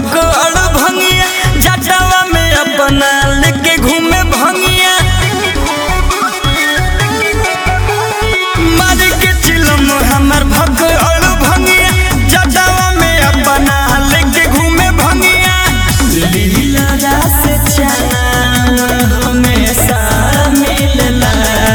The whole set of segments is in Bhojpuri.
भगड़ भंगिया जटावा में अपना लेके घूमे भंगिया मार के चिलम हमर भगड़ भंगिया जटावा में अपना लेके घूमे भंगिया लीला रास चना हमेशा मिलला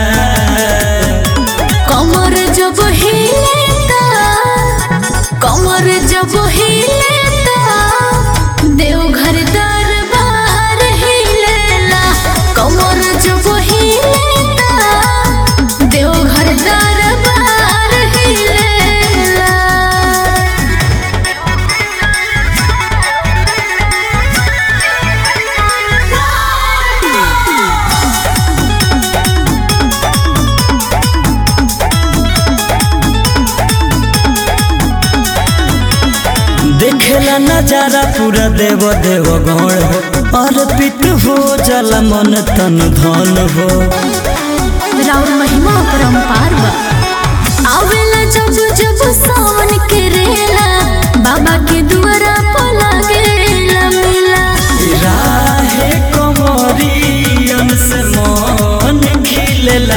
कमर जब हिलेता कमर जब हिलेता देवघर दरबार हिलेला कमर जब हिलेता देवघर दरबार हिलेला देखेला नजारा पूरा देव देव गौण हो अर्पित हो जल मन तन धन हो राउर महिमा परम्पार बा आवेला जब जब सावन के रेला बाबा के दुआरा पर लागेला मेला राहे कमरियन से मन खिलेला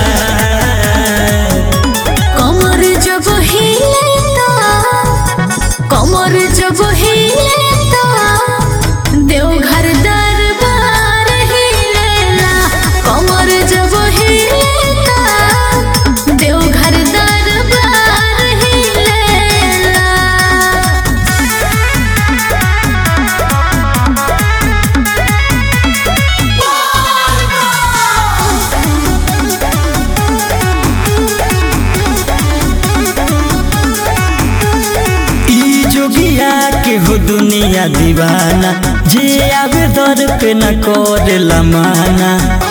कमर जब हिलेता कमर जब हिलेता देवघर दरबार हिलेला कमर जब हिलेता देवघर दरबार हिलेला ई जोगिया के हो दुनिया दीवाना जे आवे दर पे न करेला माना